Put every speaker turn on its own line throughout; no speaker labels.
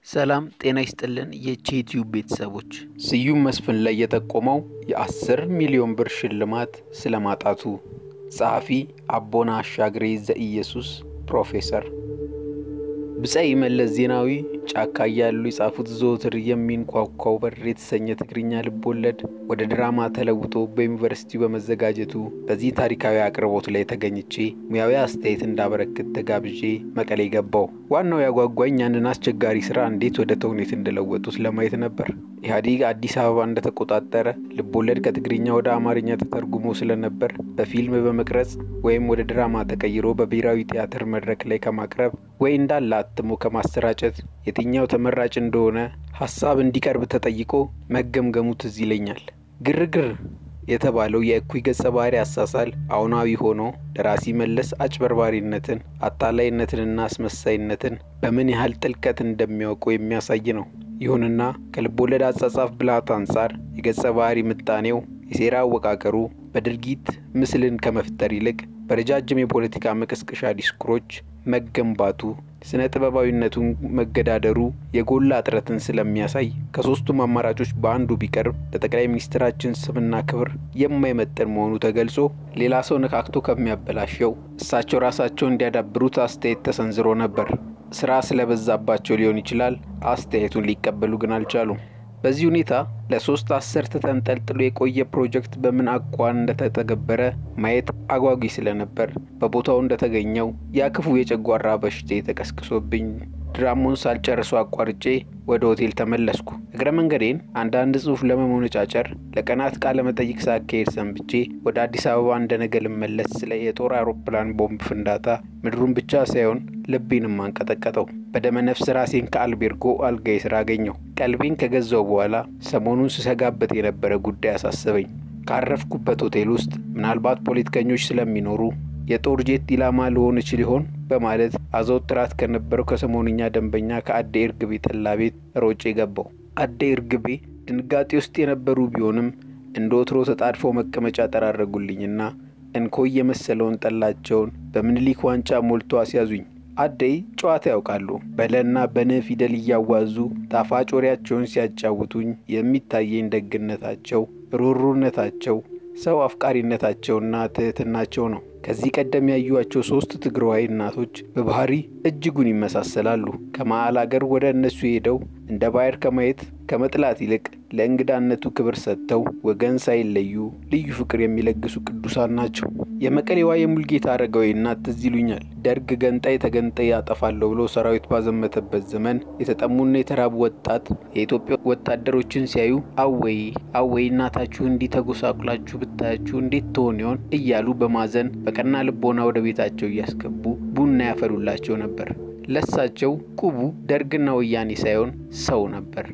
ሰላም ጤና ይስጥልን የቼቲዩብ ቤተሰቦች። ስዩም መስፍን ላይ የጠቆመው የአስር ሚሊዮን ብር ሽልማት ስለማጣቱ። ጸሐፊ አቦና አሻግሬ ዘኢየሱስ ፕሮፌሰር። ብጻይ መለስ ዜናዊ ጫካ እያሉ የጻፉት ዘወትር የሚንኳኳው በር የተሰኘ ትግርኛ ልብ ወለድ ወደ ድራማ ተለውጦ በዩኒቨርሲቲው በመዘጋጀቱ በዚህ ታሪካዊ አቅርቦት ላይ ተገኝቼ ሙያዊ አስተያየት እንዳበረክት ተጋብዤ መቀሌ ገባው። ዋናው ያጓጓኝ ያንን አስቸጋሪ ስራ እንዴት ወደ ተውኔት እንደለወጡት ለማየት ነበር። ኢህአዴግ አዲስ አበባ እንደተቆጣጠረ ልቦለድ ከትግርኛ ወደ አማርኛ ተተርጉሞ ስለነበር በፊልም በመቅረጽ ወይም ወደ ድራማ ተቀይሮ በብሔራዊ ቲያትር መድረክ ላይ ከማቅረብ ወይ እንዳለ አትሞ ከማሰራጨት የትኛው ተመራጭ እንደሆነ ሀሳብ እንዲቀርብ ተጠይቆ መገምገሙ ትዝ ይለኛል። ግርግር የተባለው የእኩይ ገጸ ባህሪ አሳሳል አሁናዊ ሆኖ ደራሲ መለስ አጭበርባሪነትን፣ አታላይነትንና አስመሳይነትን በምን ያህል ጥልቀት እንደሚያውቁ የሚያሳይ ነው። ይሁንና ከልቦለድ አጻጻፍ ብልሃት አንጻር የገጸ ባህሪ ምጣኔው፣ የሴራ አወቃቀሩ በድርጊት ምስልን ከመፍጠር ይልቅ በረጃጅም የፖለቲካ መቀስቀሻ ዲስኩሮች መገንባቱ ስነ ጥበባዊነቱን መገዳደሩ የጎላ እጥረትን ስለሚያሳይ ከሶስቱም አማራጮች በአንዱ ቢቀርብ ለጠቅላይ ሚኒስትራችን ስምና ክብር የማይመጠን መሆኑ ተገልጾ ሌላ ሰው ነካክቶ ከሚያበላሸው እሳቸው ራሳቸው እንዲያዳብሩት አስተያየት ተሰንዝሮ ነበር። ስራ ስለበዛባቸው ሊሆን ይችላል። አስተያየቱን ሊቀበሉ ግን አልቻሉም። በዚህ ሁኔታ ለሶስት አስርት ተንጠልጥሎ የቆየ ፕሮጀክት በምን አኳን እንደተተገበረ ማየት አጓጊ ስለነበር በቦታው እንደተገኘው ያ ክፉ የጨጓራ በሽታ ተቀስቅሶብኝ ድራማውን ሳልጨርሶ አቋርጬ ወደ ሆቴል ተመለስኩ። እግረ መንገዴን አንዳንድ ጽሑፍ ለመሞነጫጨር ለቀናት ቃለ መጠይቅ ሳካሄድ ሰንብቼ ወደ አዲስ አበባ እንደነገ ልመለስ ስለ የጦር አውሮፕላን ቦምብ ፍንዳታ ምድሩን ብቻ ሳይሆን ልቤንም አንቀጠቀጠው። በደመ ነፍስ ራሴን ከአልቤርጎ አልጋዬ ስራ አገኘው። ቀልቤን ከገዛው በኋላ ሰሞኑን ስሰጋበት የነበረ ጉዳይ አሳሰበኝ። ካረፍኩበት ሆቴል ውስጥ ምናልባት ፖለቲከኞች ስለሚኖሩ የጦር ጄት ኢላማ ልሆን እችል ይሆን በማለት አዘውትራት ከነበረው ከሰሞንኛ ደንበኛ ከአዴ እርግቤ ጠላ ቤት ሮጬ ገባው። አዴ እርግቤ ድንጋጤ ውስጥ የነበሩ ቢሆንም እንደ ወትሮ ተጣድፈው መቀመጫ ጠራረጉልኝና እንኮይ የመሰለውን ጠላቸውን በምኒልክ ዋንጫ ሞልቶ አስያዙኝ። አደይ ጨዋታ ያውቃሉ። በለና በነ ፊደል እያዋዙ ጣፋጭ ወሬያቸውን ሲያጫውቱኝ የሚታየኝ ደግነታቸው፣ ሩሩነታቸው፣ ሰው አፍቃሪነታቸውና ትህትናቸው ነው። ከዚህ ቀደም ያዩዋቸው ሶስት ትግራዋይ እናቶች በባህሪ እጅጉን ይመሳሰላሉ። ከመሀል አገር ወደ እነሱ ሄደው እንደ ባዕድ ከማየት ከመጥላት ይልቅ ለእንግዳነቱ ክብር ሰጥተው ወገን ሳይለዩ ልዩ ፍቅር የሚለግሱ ቅዱሳን ናቸው። የመቀሌዋ የሙልጌታ አረጋዊ እናት ትዝ ይሉኛል። ደርግ ገንጣይ ተገንጣይ ያጠፋለሁ ብሎ ሰራዊት ባዘመተበት ዘመን የተጠሙና የተራቡ ወጣት የኢትዮጵያ ወታደሮችን ሲያዩ አወይ አወይ እናታችሁ እንዲህ ተጎሳቁላችሁ ብታያችሁ እንዴት ትሆን ይሆን እያሉ በማዘን በቀና ልቦና ወደ ቤታቸው እያስገቡ ቡና ያፈሉላቸው ነበር። ለሳቸው ቁቡ ደርግና ወያኔ ሳይሆን ሰው ነበር።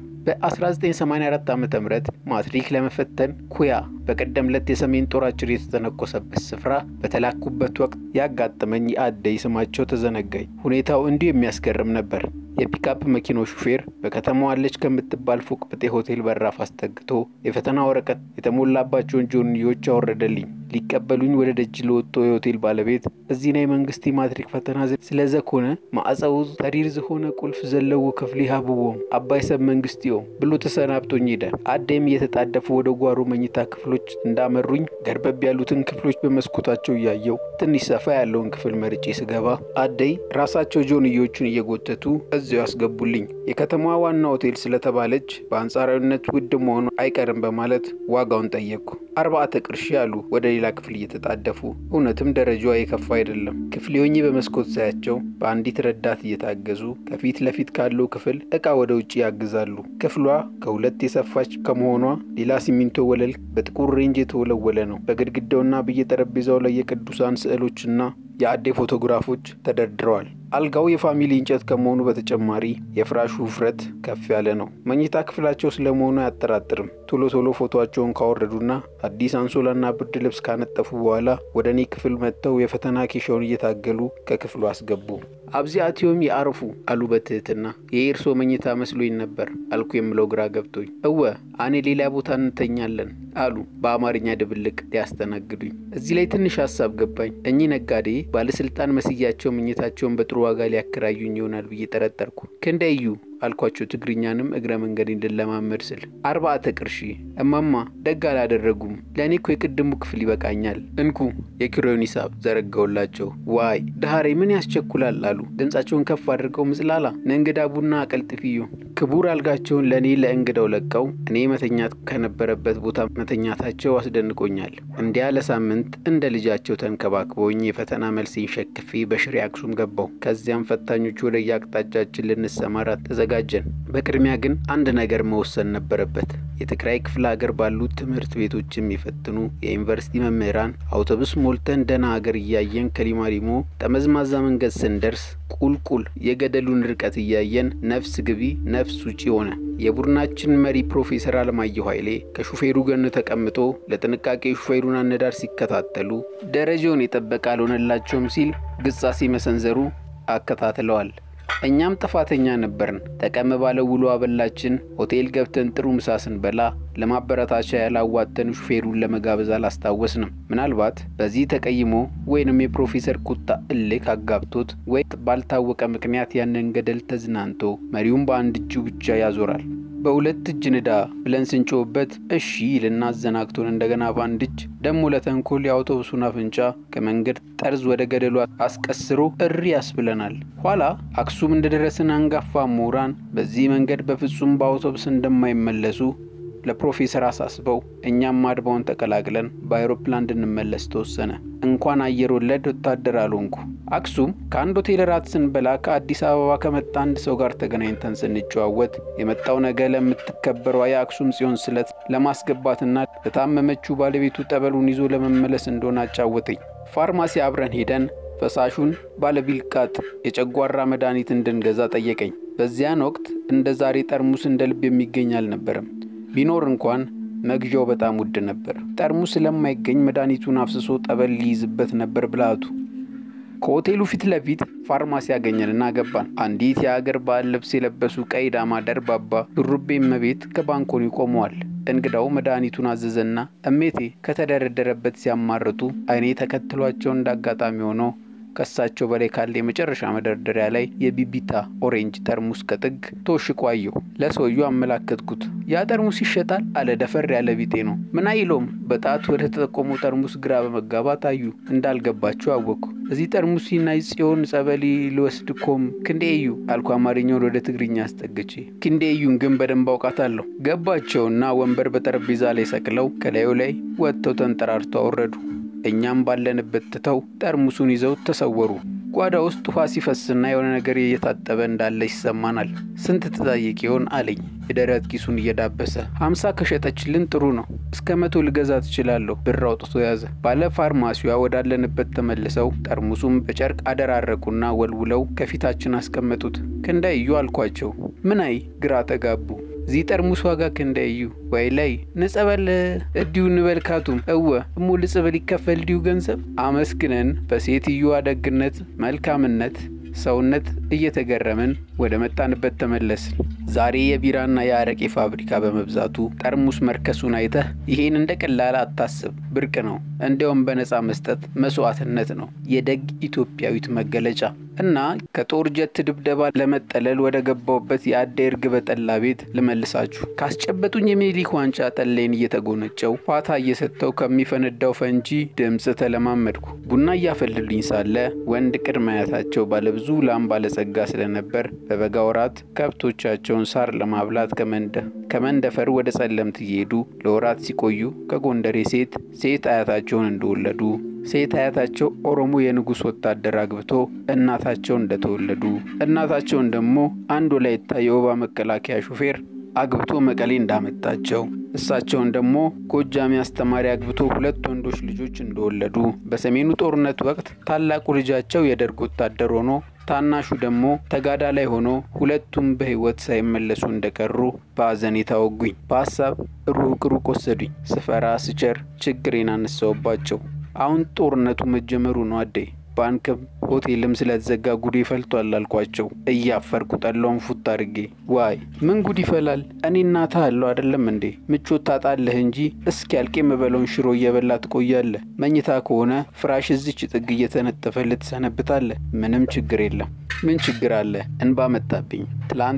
በ1984 ዓ ም ማትሪክ ለመፈተን ኩያ በቀደም ለት የሰሜን ጦራችን የተተነኮሰበት ስፍራ በተላኩበት ወቅት ያጋጠመኝ የአደይ ስማቸው ተዘነጋኝ። ሁኔታው እንዲሁ የሚያስገርም ነበር። የፒካፕ መኪናው ሹፌር በከተማዋ አለች ከምትባል ፎቅ ብጤ ሆቴል በራፍ አስጠግቶ የፈተና ወረቀት የተሞላባቸውን ጆንዮች አወረደልኝ። ሊቀበሉኝ ወደ ደጅ ለወጡ የሆቴል ባለቤት እዚህ ናይ መንግስቲ ማትሪክ ፈተና ስለዘኮነ ማዕፀው ተሪር ዝሆነ ቁልፍ ዘለዎ ክፍሊ ሃብዎም አባይ ሰብ መንግስትዮም ብሎ ተሰናብቶኝ ሄደ። አደይም እየተጣደፉ ወደ ጓሮ መኝታ ክፍሎች እንዳመሩኝ ገርበብ ያሉትን ክፍሎች በመስኮታቸው እያየው ትንሽ ሰፋ ያለውን ክፍል መርጬ ስገባ አደይ ራሳቸው ጆንዮቹን እየጎተቱ እዚያው ያስገቡልኝ። የከተማዋ ዋና ሆቴል ስለተባለች በአንጻራዊነት ውድ መሆኑ አይቀርም በማለት ዋጋውን ጠየቅኩ። አርባዕተ ቅርሺ አሉ ወደ ሌላ ክፍል እየተጣደፉ። እውነትም ደረጃዋ የከፋ አይደለም። ክፍሌ ሆኜ በመስኮት ሳያቸው በአንዲት ረዳት እየታገዙ ከፊት ለፊት ካለው ክፍል እቃ ወደ ውጭ ያግዛሉ። ክፍሏ ከሁለት የሰፋች ከመሆኗ ሌላ ሲሚንቶ ወለል በጥቁር ሬንጅ የተወለወለ ነው። በግድግዳውና በየጠረጴዛው ላይ የቅዱሳን ስዕሎችና የአዴ ፎቶግራፎች ተደርድረዋል። አልጋው የፋሚሊ እንጨት ከመሆኑ በተጨማሪ የፍራሹ ውፍረት ከፍ ያለ ነው። መኝታ ክፍላቸው ስለመሆኑ አያጠራጥርም። ቶሎ ቶሎ ፎቶቸውን ካወረዱና አዲስ አንሶላና ብርድ ልብስ ካነጠፉ በኋላ ወደ እኔ ክፍል መጥተው የፈተና ኬሻውን እየታገሉ ከክፍሉ አስገቡ። አብዚአትዮም የአርፉ አሉ በትህትና። የኤርሶ መኝታ መስሎኝ ነበር አልኩ የምለው ግራ ገብቶኝ። እወ አኔ ሌላ ቦታ እንተኛለን አሉ በአማርኛ ድብልቅ ሊያስተናግዱኝ። እዚህ ላይ ትንሽ ሀሳብ ገባኝ። እኚህ ነጋዴ ባለስልጣን መስያቸው መኝታቸውን በጥሩ ዋጋ ሊያከራዩኝ ይሆናል ብዬ ጠረጠርኩ። ክንደዩ አልኳቸው ትግርኛንም እግረ መንገድ እንድለማመድ ስል። አርባዕተ ቅርሺ እማማ ደግ አላደረጉም። ለእኔ እኮ የቅድሙ ክፍል ይበቃኛል። እንኩ የኪሮን ሂሳብ ዘረጋውላቸው። ዋይ ዳሃሬ ምን ያስቸኩላል አሉ ድምፃቸውን ከፍ አድርገው ምጽላላ ለእንግዳ ቡና አቀልጥፍዩ። ክቡር አልጋቸውን ለእኔ ለእንግዳው ለቀው እኔ መተኛት ከነበረበት ቦታ መተኛታቸው አስደንቆኛል። እንዲያ ለሳምንት እንደ ልጃቸው ተንከባክበውኝ የፈተና መልሴን ሸክፌ በሽሬ አክሱም ገባው። ከዚያም ፈታኞቹ ወደ የአቅጣጫችን ልንሰማራ ተዘጋጀን። በቅድሚያ ግን አንድ ነገር መወሰን ነበረበት። የትግራይ ክፍለ ሀገር ባሉት ትምህርት ቤቶች የሚፈትኑ የዩኒቨርሲቲ መምህራን አውቶቡስ ሞልተን ደህና ሀገር እያየን ከሊማሊሞ ጠመዝማዛ መንገድ ስንደርስ ቁልቁል የገደሉን ርቀት እያየን ነፍስ ግቢ ነፍስ ውጪ ሆነ። የቡድናችን መሪ ፕሮፌሰር አለማየሁ ኃይሌ ከሹፌሩ ጎን ተቀምጦ ለጥንቃቄ ሹፌሩን አነዳር ሲከታተሉ ደረጃውን የጠበቀ አልሆነላቸውም ሲል ግጻሴ መሰንዘሩ አከታትለዋል። እኛም ጥፋተኛ ነበርን። ጠቀም ባለው ውሎ አበላችን ሆቴል ገብተን ጥሩ ምሳ ስንበላ ለማበረታቻ ያላዋተን ሹፌሩን ለመጋበዝ አላስታወስንም። ምናልባት በዚህ ተቀይሞ ወይንም የፕሮፌሰር ቁጣ እልክ አጋብቶት ወይ ባልታወቀ ምክንያት ያንን ገደል ተዝናንቶ መሪውን በአንድ እጁ ብቻ ያዞራል። በሁለት እጅ ንዳ ብለን ስንጮህበት እሺ ይልና አዘናግቶን እንደገና በአንድ እጅ ደሞ ለተንኮል የአውቶቡሱን አፍንጫ ከመንገድ ጠርዝ ወደ ገደሉ አስቀስሮ እሪ ያስብለናል። ኋላ አክሱም እንደደረስን አንጋፋ ምሁራን በዚህ መንገድ በፍጹም በአውቶቡስ እንደማይመለሱ ለፕሮፌሰር አሳስበው እኛም አድባውን ተቀላቅለን በአይሮፕላን እንድንመለስ ተወሰነ። እንኳን አየር ወለድ ወታደር አልሆንኩ። አክሱም ከአንድ ሆቴል ራት ስንበላ ከአዲስ አበባ ከመጣ አንድ ሰው ጋር ተገናኝተን ስንጨዋወት የመጣው ነገ ለምትከበረው የአክሱም ጽዮን ስለት ለማስገባትና ለታመመችው ባለቤቱ ጠበሉን ይዞ ለመመለስ እንደሆነ አጫወተኝ። ፋርማሲ አብረን ሄደን ፈሳሹን ባለቢልቃጥ የጨጓራ መድኃኒት እንድንገዛ ጠየቀኝ። በዚያን ወቅት እንደ ዛሬ ጠርሙስ እንደ ልብ የሚገኝ አልነበረም። ቢኖር እንኳን መግዣው በጣም ውድ ነበር። ጠርሙስ ስለማይገኝ መድኃኒቱን አፍስሶ ጠበል ሊይዝበት ነበር ብልሃቱ። ከሆቴሉ ፊት ለፊት ፋርማሲ ያገኘንና ገባን። አንዲት የአገር ባህል ልብስ የለበሱ ቀይ ዳማ ደርባባ ሹሩቤ እመቤት ከባንኮኒ ቆመዋል። እንግዳው መድኃኒቱን አዘዘና እሜቴ ከተደረደረበት ሲያማርጡ አይኔ ተከትሏቸው እንዳጋጣሚ ሆኖ ከሳቸው በላይ ካለ የመጨረሻ መደርደሪያ ላይ የቢቢታ ኦሬንጅ ጠርሙስ ከጥግ ተወሽቆ አየሁ። ለሰውየው አመላከትኩት። ያ ጠርሙስ ይሸጣል አለ። ደፈር ያለ ቢጤ ነው። ምን አይለውም። በጣት ወደ ተጠቆሙ ጠርሙስ ግራ በመጋባት አዩ። እንዳልገባቸው አወቅኩ። እዚህ ጠርሙስ ናይ ጽዮን ጸበሊ ልወስድ ኮም ክንዴዩ አልኩ፣ አማርኛውን ወደ ትግርኛ አስጠግቼ። ክንዴዩን ግን በደንብ አውቃታለሁ። ገባቸውና ወንበር በጠረጴዛ ላይ ሰቅለው ከላዩ ላይ ወጥተው ተንጠራርተው አወረዱ። እኛም ባለንበት ትተው ጠርሙሱን ይዘው ተሰወሩ። ጓዳ ውስጥ ውሃ ሲፈስና የሆነ ነገር እየታጠበ እንዳለ ይሰማናል። ስንት ትጠይቅ ይሆን አለኝ የደረት ኪሱን እየዳበሰ። ሀምሳ ከሸጠችልን ጥሩ ነው፣ እስከ መቶ ልገዛ ትችላለሁ። ብር አውጥቶ ያዘ። ባለ ፋርማሲዋ ወዳለንበት ተመልሰው ጠርሙሱም በጨርቅ አደራረቁና ወልውለው ከፊታችን አስቀመጡት። ክንዳዩ አልኳቸው። ምን አይ ግራ ተጋቡ። እዚህ ጠርሙስ ዋጋ ክንዳዩ ወይ ላይ ንጸበል እዲሁ ንበልካቱም እወ እሞ ልጽበል ይከፈል ዲሁ ገንዘብ አመስግነን በሴትዮዋ ደግነት መልካምነት ሰውነት እየተገረምን ወደ መጣንበት ተመለስን። ዛሬ የቢራና የአረቄ ፋብሪካ በመብዛቱ ጠርሙስ መርከሱን አይተህ ይሄን እንደ ቀላል አታስብ፣ ብርቅ ነው። እንዲያውም በነፃ መስጠት መስዋዕትነት ነው፣ የደግ ኢትዮጵያዊት መገለጫ እና ከጦር ጀት ድብደባ ለመጠለል ወደ ገባውበት የአዳይ እርግበ ጠላ ቤት ልመልሳችሁ። ካስጨበጡኝ የሚኒሊክ ዋንጫ ጠላይን እየተጎነጨው ፋታ እየሰጠው ከሚፈነዳው ፈንጂ ድምፅ ተለማመድኩ። ቡና እያፈሉልኝ ሳለ ወንድ ቅድመ አያታቸው ባለብዙ ላም ባለጸጋ ስለነበር በበጋ ወራት ከብቶቻቸውን ሳር ለማብላት ከመንደፈር ወደ ጸለምት እየሄዱ ለወራት ሲቆዩ ከጎንደሬ ሴት ሴት አያታቸውን እንደወለዱ ሴት አያታቸው ኦሮሞ የንጉሥ ወታደር አግብቶ እናታቸው እንደተወለዱ እናታቸውን ደግሞ አንድ ወላይታ የወባ መከላከያ ሹፌር አግብቶ መቀሌ እንዳመጣቸው እሳቸውን ደግሞ ጎጃሜ አስተማሪ አግብቶ ሁለት ወንዶች ልጆች እንደወለዱ በሰሜኑ ጦርነት ወቅት ታላቁ ልጃቸው የደርግ ወታደር ሆኖ ታናሹ ደግሞ ተጋዳ ላይ ሆኖ ሁለቱም በሕይወት ሳይመለሱ እንደቀሩ በአዘኔታ ወጉኝ። በሀሳብ ሩቅ ሩቅ ወሰዱኝ። ስፈራ ስቸር ችግሬን አነሳውባቸው። አሁን ጦርነቱ መጀመሩ ነው አደይ ባንክም ሆቴልም ስለተዘጋ ጉድ ይፈልቷል አልኳቸው። እያፈርኩ ጠላውን ፉት አድርጌ ዋይ ምን ጉድ ይፈላል? እኔ እናትህ አለው አይደለም እንዴ? ምቾት ታጣለህ እንጂ እስኪ ያልቅ የምበለውን ሽሮ እየበላ ትቆያለህ። መኝታ ከሆነ ፍራሽ እዚች ጥግ እየተነጠፈልህ ትሰነብታለህ። ምንም ችግር የለም። ምን ችግር አለ? እንባ መጣብኝ። ትላንት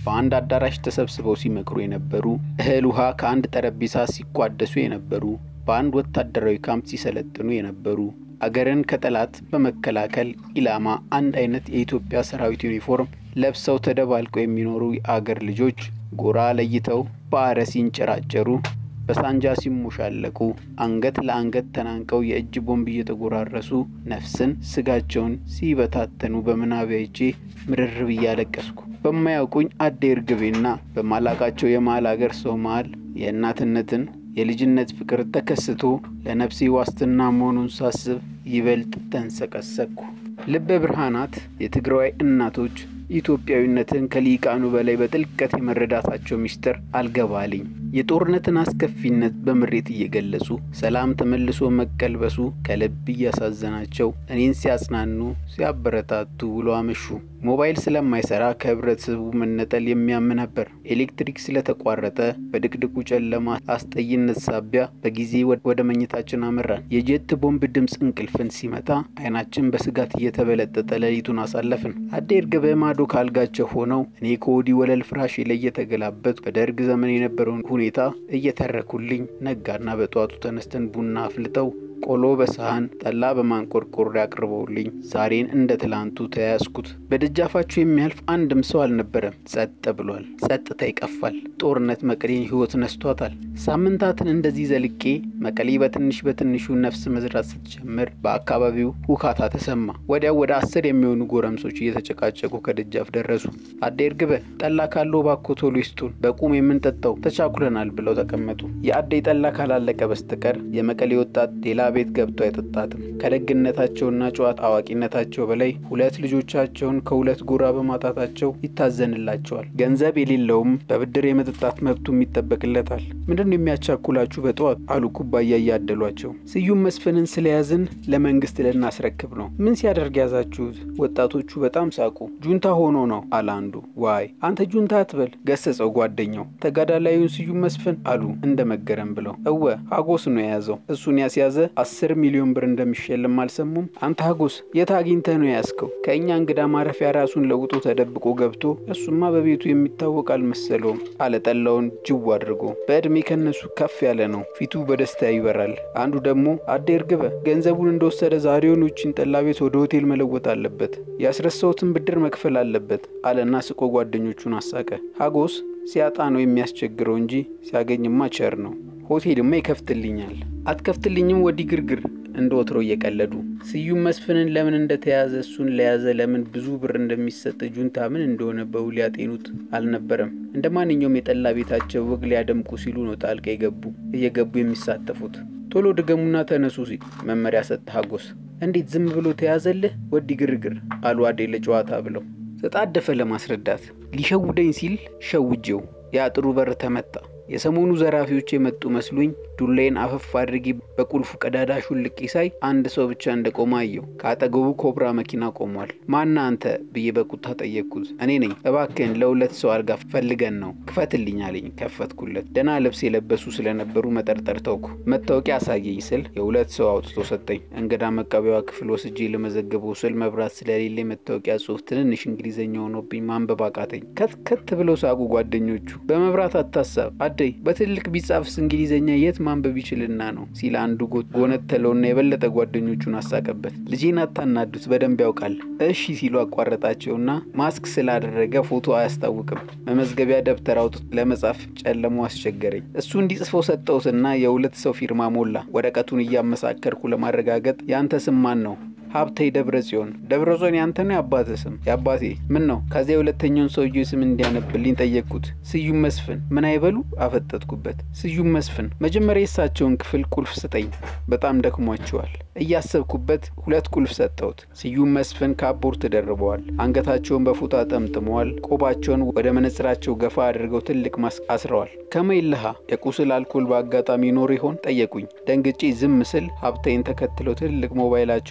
በአንድ አዳራሽ ተሰብስበው ሲመክሩ የነበሩ፣ እህል ውሃ ከአንድ ጠረጴዛ ሲቋደሱ የነበሩ፣ በአንድ ወታደራዊ ካምፕ ሲሰለጥኑ የነበሩ አገርን ከጠላት በመከላከል ኢላማ አንድ አይነት የኢትዮጵያ ሰራዊት ዩኒፎርም ለብሰው ተደባልቀው የሚኖሩ የአገር ልጆች ጎራ ለይተው በአረ ሲንጨራጨሩ በሳንጃ ሲሞሻለቁ አንገት ለአንገት ተናንቀው የእጅ ቦምብ እየተጎራረሱ ነፍስን ስጋቸውን ሲበታተኑ በምናቤ አይቼ ምርር ብዬ አለቀስኩ። በማያውቁኝ አዴ እርግቤና በማላቃቸው የመሀል አገር ሰው መሀል የእናትነትን የልጅነት ፍቅር ተከስቶ ለነፍሴ ዋስትና መሆኑን ሳስብ ይበልጥ ተንሰቀሰቅኩ። ልበ ብርሃናት የትግራዋይ እናቶች ኢትዮጵያዊነትን ከሊቃኑ በላይ በጥልቀት የመረዳታቸው ምስጢር አልገባልኝ። የጦርነትን አስከፊነት በምሬት እየገለጹ ሰላም ተመልሶ መቀልበሱ ከልብ እያሳዘናቸው እኔን ሲያጽናኑ ሲያበረታቱ ውሎ አመሹ። ሞባይል ስለማይሰራ ከህብረተሰቡ መነጠል የሚያም ነበር። ኤሌክትሪክ ስለተቋረጠ በድቅድቁ ጨለማ አስጠይነት ሳቢያ በጊዜ ወደ መኝታችን አመራን። የጀት ቦምብ ድምፅ እንቅልፍን ሲመታ አይናችን በስጋት እየተበለጠጠ ሌሊቱን አሳለፍን። አዴ እርግቤ ማዶ ካልጋቸው ሆነው እኔ ከወዲህ ወለል ፍራሽ ላይ እየተገላበጥ በደርግ ዘመን የነበረውን ሁኔታ እየተረኩልኝ ነጋና በጠዋቱ ተነስተን ቡና አፍልተው ቆሎ በሰሃን ጠላ በማንቆርቆር አቅርበውልኝ ዛሬን እንደ ትላንቱ ተያያዝኩት። በደጃፋቸው የሚያልፍ አንድም ሰው አልነበረም። ጸጥ ብሏል። ጸጥታ ይቀፋል። ጦርነት መቀሌን ህይወት ነስቷታል። ሳምንታትን እንደዚህ ዘልቄ መቀሌ በትንሽ በትንሹ ነፍስ መዝራት ስትጀምር በአካባቢው ሁካታ ተሰማ። ወዲያው ወደ አስር የሚሆኑ ጎረምሶች እየተጨቃጨቁ ከደጃፍ ደረሱ። አዴ እርግቤ ጠላ ካለው እባክዎ ቶሎ ይስጡን፣ በቁም የምንጠጣው ተቻኩለናል ብለው ተቀመጡ። የአዴ ጠላ ካላለቀ በስተቀር የመቀሌ ወጣት ሌላ ቤት ገብቶ አይጠጣትም። ከደግነታቸውና ጨዋታ አዋቂነታቸው በላይ ሁለት ልጆቻቸውን ከሁለት ጎራ በማጣታቸው ይታዘንላቸዋል። ገንዘብ የሌለውም በብድር የመጠጣት መብቱም ይጠበቅለታል። ምንድነው የሚያቻኩላችሁ በጠዋት አሉ ኩባያ እያደሏቸው። ስዩም መስፍንን ስለያዝን ለመንግስት ልናስረክብ ነው። ምን ሲያደርግ ያዛችሁት? ወጣቶቹ በጣም ሳቁ። ጁንታ ሆኖ ነው አለ አንዱ። ዋይ አንተ ጁንታ አትበል ገሰጸው ጓደኛው። ተጋዳላዩን ስዩም መስፍን አሉ እንደ መገረም ብለው። እወ ሀጎስ ነው የያዘው። እሱን ያስያዘ አስር ሚሊዮን ብር እንደሚሸልም አልሰሙም? አንተ ሀጎስ የት አግኝተህ ነው የያዝከው? ከእኛ እንግዳ ማረፊያ ራሱን ለውጦ ተደብቆ ገብቶ እሱማ በቤቱ የሚታወቅ አልመሰለውም አለ ጠላውን ጅው አድርጎ። በዕድሜ ከነሱ ከፍ ያለ ነው። ፊቱ በደስታ ይበራል። አንዱ ደግሞ አዴ እርግቤ ገንዘቡን እንደወሰደ ዛሬውን ውጭን ጠላ ቤት ወደ ሆቴል መለወጥ አለበት፣ ያስረሳሁትን ብድር መክፈል አለበት አለና ስቆ ጓደኞቹን አሳቀ። ሀጎስ ሲያጣ ነው የሚያስቸግረው እንጂ ሲያገኝማ ቸር ነው። ሆቴልማ ይከፍትልኛል። አትከፍትልኝም ወዲህ ግርግር እንደ ወትሮ እየቀለዱ ስዩም መስፍንን ለምን እንደተያዘ እሱን ለያዘ ለምን ብዙ ብር እንደሚሰጥ ጁንታ ምን እንደሆነ በውል ያጤኑት አልነበረም። እንደ ማንኛውም የጠላ ቤታቸው ወግ ሊያደምቁ ሲሉ ነው ጣልቃ የገቡ እየገቡ የሚሳተፉት። ቶሎ ድገሙና ተነሱ ሲል መመሪያ ሰጠ ሀጎስ። እንዴት ዝም ብሎ ተያዘልህ ወዲህ ግርግር አሉ አዴ ለጨዋታ ብለው ተጣደፈ ለማስረዳት ሊሸውደኝ ሲል ሸውጄው የአጥሩ በር ተመታ። የሰሞኑ ዘራፊዎች የመጡ መስሉኝ ዱላዬን አፈፍ አድርጌ በቁልፉ ቀዳዳ ሹልቄ ሳይ አንድ ሰው ብቻ እንደቆመ አየሁ። ከአጠገቡ ኮብራ መኪና ቆሟል። ማና አንተ ብዬ በቁጣ ጠየቅኩት። እኔ ነኝ፣ እባክህን ለሁለት ሰው አልጋ ፈልገን ነው ክፈትልኝ አለኝ። ከፈትኩለት። ደህና ልብስ የለበሱ ስለነበሩ መጠርጠር ተውኩ። መታወቂያ አሳየኝ ስል የሁለት ሰው አውጥቶ ሰጠኝ። እንግዳ መቀበያዋ ክፍል ወስጄ ለመዘገበው ስል መብራት ስለሌለ መታወቂያ ጽሑፍ ትንንሽ እንግሊዝኛ ሆኖብኝ ማንበብ አቃተኝ። ከትከት ብለው ሳቁ ጓደኞቹ። በመብራት አታሳብ አደይ በትልቅ ቢጻፍስ እንግሊዝኛ የት ማንበብ ይችልና ነው ሲል አንዱ ጎነተለውና የበለጠ ጓደኞቹን አሳቀበት። ልጄን አታናዱት በደንብ ያውቃል። እሺ ሲሉ አቋረጣቸውና ማስክ ስላደረገ ፎቶ አያስታውቅም። መመዝገቢያ ደብተር አውጥቶ ለመጻፍ ጨለሞ አስቸገረኝ። እሱ እንዲጽፈው ሰጠሁትና የሁለት ሰው ፊርማ ሞላ። ወረቀቱን እያመሳከርኩ ለማረጋገጥ ያንተ ስም ማን ነው? ሀብቴ ደብረ ጽዮን። ደብረ ጽዮን ያንተ ነው የአባትህ ስም? የአባቴ። ምን ነው? ከዚያ የሁለተኛውን ሰውዬ ስም እንዲያነብልኝ ጠየቅኩት። ስዩም መስፍን። ምን አይበሉ? አፈጠጥኩበት። ስዩም መስፍን። መጀመሪያ የእሳቸውን ክፍል ቁልፍ ስጠኝ፣ በጣም ደክሟቸዋል። እያሰብኩበት ሁለት ቁልፍ ሰጠሁት። ስዩም መስፍን ካፖርት ተደርበዋል። አንገታቸውን በፎጣ ጠምጥመዋል። ቆባቸውን ወደ መነጽራቸው ገፋ አድርገው ትልቅ ማስክ አስረዋል። ከመይልሃ የቁስል አልኮል በአጋጣሚ ይኖር ይሆን ጠየቁኝ። ደንግጬ ዝም ስል ሀብታይን ተከትለው ትልቅ ሞባይላቸውን እያበሩ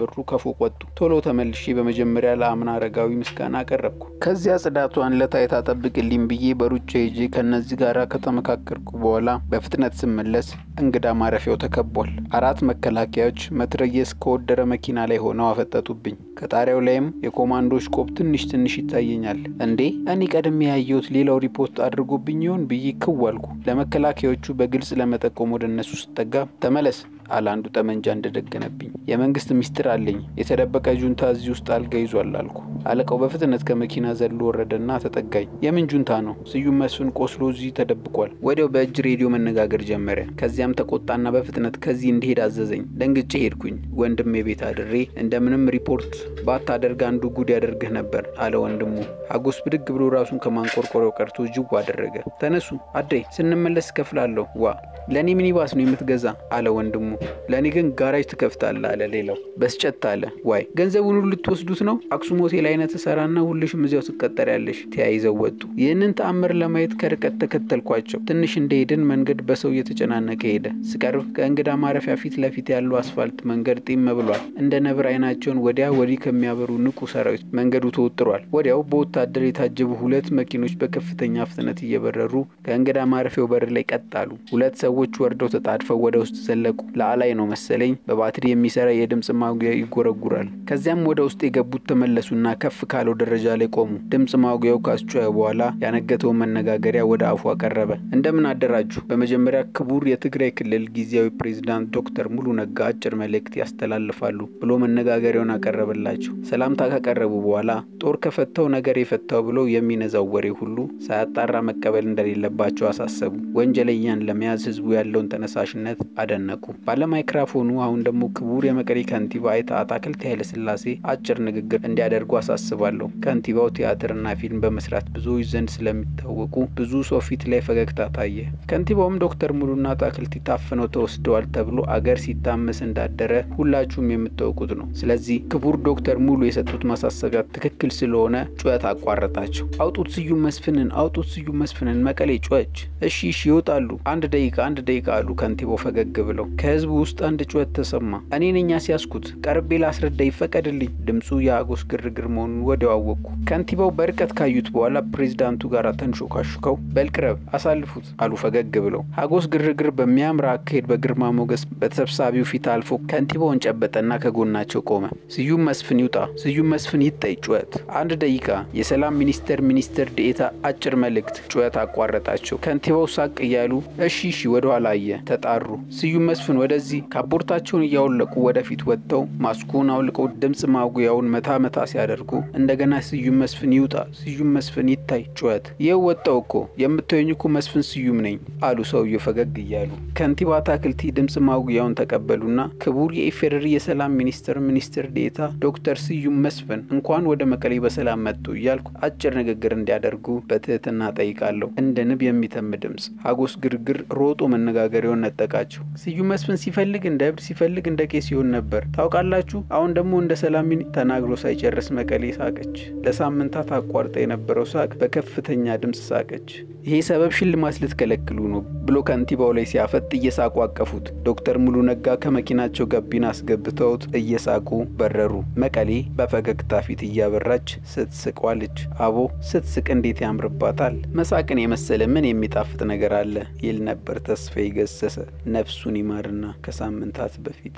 እያወሩ ከፎቅ ወጡ። ቶሎ ተመልሼ በመጀመሪያ ለአምና አረጋዊ ምስጋና አቀረብኩ። ከዚያ ጽዳቷን ለታይታ ጠብቅልኝ ብዬ በሩጫ ሄጄ ከእነዚህ ጋር ከተመካከርኩ በኋላ በፍጥነት ስመለስ እንግዳ ማረፊያው ተከቧል። አራት መከላከያዎች መትረየስ ከወደረ መኪና ላይ ሆነው አፈጠጡብኝ። ከጣሪያው ላይም የኮማንዶች ቆብ ትንሽ ትንሽ ይታየኛል። እንዴ እኔ ቀድሜ ያየሁት ሌላው ሪፖርት አድርጎብኝ ይሆን ብዬ ክው አልኩ። ለመከላከያዎቹ በግልጽ ለመጠቆም ወደ እነሱ ስጠጋ ተመለስ አለ አንዱ ጠመንጃ እንደደገነብኝ። የመንግስት ሚስጥር አለኝ፣ የተደበቀ ጁንታ እዚህ ውስጥ አልጋ ይዟል አልኩ። አለቃው በፍጥነት ከመኪና ዘሎ ወረደና ተጠጋኝ። የምን ጁንታ ነው? ስዩም መስፍን ቆስሎ እዚህ ተደብቋል። ወዲያው በእጅ ሬዲዮ መነጋገር ጀመረ። ከዚያም ተቆጣና በፍጥነት ከዚህ እንዲሄድ አዘዘኝ። ደንግጬ ሄድኩኝ። ወንድሜ ቤት አድሬ እንደምንም ሪፖርት ባታደርግ አንዱ ጉድ ያደርግህ ነበር አለ ወንድሙ። ሀጎስ ብድግ ብሎ ራሱን ከማንቆርቆሪያው ቀርቶ ጅው አደረገ። ተነሱ አዴ፣ ስንመለስ እከፍላለሁ። ዋ ለእኔ ሚኒባስ ነው የምትገዛ አለ ወንድሙ። ለእኔ ግን ጋራጅ ትከፍታለህ አለ ሌላው። በስጨት አለ ዋይ ገንዘቡን ሁሉ ልትወስዱት ነው? አክሱም ሆቴል አይነት ሰራና ሁልሽም እዚያው ትቀጠሪያለሽ። ተያይዘው ወጡ። ይህንን ተአምር ለማየት ከርቀት ተከተልኳቸው። ትንሽ እንደሄድን መንገድ በሰው እየተጨናነቀ ሄደ። ስቀርብ ከእንግዳ ማረፊያ ፊት ለፊት ያለው አስፋልት መንገድ ጢም ብሏል። እንደ ነብር አይናቸውን ወዲያ ወዲህ ከሚያበሩ ንቁ ሰራዊት መንገዱ ተወጥሯል። ወዲያው በወታደር የታጀቡ ሁለት መኪኖች በከፍተኛ ፍጥነት እየበረሩ ከእንግዳ ማረፊያው በር ላይ ቀጥ አሉ። ሁለት ሰዎች ወርደው ተጣድፈው ወደ ውስጥ ዘለቁ። ለአላይ ነው መሰለኝ በባትሪ የሚሰራ የድምፅ ማጉያ ይጎረጉራል። ከዚያም ወደ ውስጥ የገቡት ተመለሱና ከፍ ካለው ደረጃ ላይ ቆሙ። ድምፅ ማጉያው ካስጮኸ በኋላ ያነገተውን መነጋገሪያ ወደ አፉ አቀረበ። እንደምን አደራችሁ። በመጀመሪያ ክቡር የትግራይ ክልል ጊዜያዊ ፕሬዝዳንት ዶክተር ሙሉ ነጋ አጭር መልእክት ያስተላልፋሉ ብሎ መነጋገሪያውን አቀረበላቸው። ሰላምታ ካቀረቡ በኋላ ጦር ከፈታው ነገር የፈታው ብሎ የሚነዛው ወሬ ሁሉ ሳያጣራ መቀበል እንደሌለባቸው አሳሰቡ። ወንጀለኛን ለመያዝ ህዝቡ ያለውን ተነሳሽነት አደነቁ። ባለማይክራፎኑ አሁን ደግሞ ክቡር የመቀሌ ከንቲባ አይተ አታክልት ኃይለስላሴ አጭር ንግግር እንዲያደርጉ አሳስባለሁ። ከንቲባው ቲያትርና ፊልም በመስራት ብዙዎች ዘንድ ስለሚታወቁ ብዙ ሰው ፊት ላይ ፈገግታ ታየ። ከንቲባውም ዶክተር ሙሉና አታክልቲ ታፍነው ተወስደዋል ተብሎ አገር ሲታመስ እንዳደረ ሁላችሁም የምታውቁት ነው። ስለዚህ ክቡር ዶክተር ሙሉ የሰጡት ማሳሰቢያ ትክክል ስለሆነ ጩኸት አቋረጣቸው። አውጡት ስዩም መስፍንን፣ አውጡት ስዩም መስፍንን። መቀሌ ጮኸች። እሺ እሺ ይወጣሉ። አንድ ደቂቃ አንድ ደቂቃ አሉ ከንቲባው ፈገግ ብለው። ከህዝቡ ውስጥ አንድ ጩኸት ተሰማ። እኔ ነኝ ያስያዝኩት፣ ቀርቤ ላስረዳ ይፈቀድልኝ። ድምፁ የአጎስ ግርግር መሆኑን ወዲያው አወቅኩ። ከንቲባው በርቀት ካዩት በኋላ ፕሬዚዳንቱ ጋር ተንሾካሹከው በልቅረብ አሳልፉት አሉ ፈገግ ብለው። ሀጎስ ግርግር በሚያምር አካሄድ በግርማ ሞገስ በተሰብሳቢው ፊት አልፎ ከንቲባውን ጨበጠና ከጎናቸው ቆመ። ስዩም መስፍን ይውጣ፣ ስዩም መስፍን ይታይ። ጩኸት አንድ ደቂቃ። የሰላም ሚኒስቴር ሚኒስትር ዴኤታ አጭር መልእክት። ጩኸት አቋረጣቸው። ከንቲባው ሳቅ እያሉ እሺ እሺ ወደኋላ አየ። ተጣሩ። ስዩም መስፍን ወደዚህ። ካቦርታቸውን እያወለቁ ወደፊት ወጥተው ማስኩን አውልቀው ድምፅ ማጉያውን መታ መታ ሲያደርጉ እንደገና ስዩም መስፍን ይውጣ፣ ስዩም መስፍን ይታይ። ጩኸት ይኸው ወጣው እኮ የምታዩኝ እኮ መስፍን ስዩም ነኝ አሉ ሰውየው ፈገግ እያሉ። ከንቲባ አታክልቲ ድምፅ ማጉያውን ተቀበሉና ክቡር የኢፌዴሪ የሰላም ሚኒስቴር ሚኒስትር ዴኤታ ዶክተር ስዩም መስፍን እንኳን ወደ መቀሌ በሰላም መጡ እያልኩ አጭር ንግግር እንዲያደርጉ በትህትና ጠይቃለሁ። እንደ ንብ የሚተም ድምፅ። ሀጎስ ግርግር ሮጦ መነጋገሪያውን ነጠቃቸው። ስዩም መስፍን ሲፈልግ እንደ እብድ ሲፈልግ እንደ ቄስ ሲሆን ነበር ታውቃላችሁ። አሁን ደግሞ እንደ ሰላም ተናግሮ ሳይጨርስ መቀሌ ሳቀች። ለሳምንታት አቋርጣ የነበረው ሳቅ በከፍተኛ ድምፅ ሳቀች። ይሄ ሰበብ ሽልማት ልትከለክሉ ነው ብሎ ከንቲባው ላይ ሲያፈጥ እየሳቁ አቀፉት። ዶክተር ሙሉ ነጋ ከመኪናቸው ገቢና አስገብተውት እየሳቁ በረሩ። መቀሌ በፈገግታ ፊት እያበራች ስትስቅ ዋለች። አቦ ስትስቅ እንዴት ያምርባታል! መሳቅን የመሰለ ምን የሚጣፍጥ ነገር አለ ይል ነበር ተስፋዬ ገሰሰ ነፍሱን ይማርና ከሳምንታት በፊት።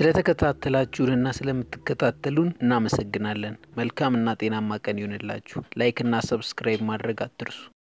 ስለተከታተላችሁንና ስለምትከታተሉን እናመሰግናለን። መልካምና ጤናማ ቀን ይሆንላችሁ። ላይክና ሰብስክራይብ ማድረግ አትርሱ።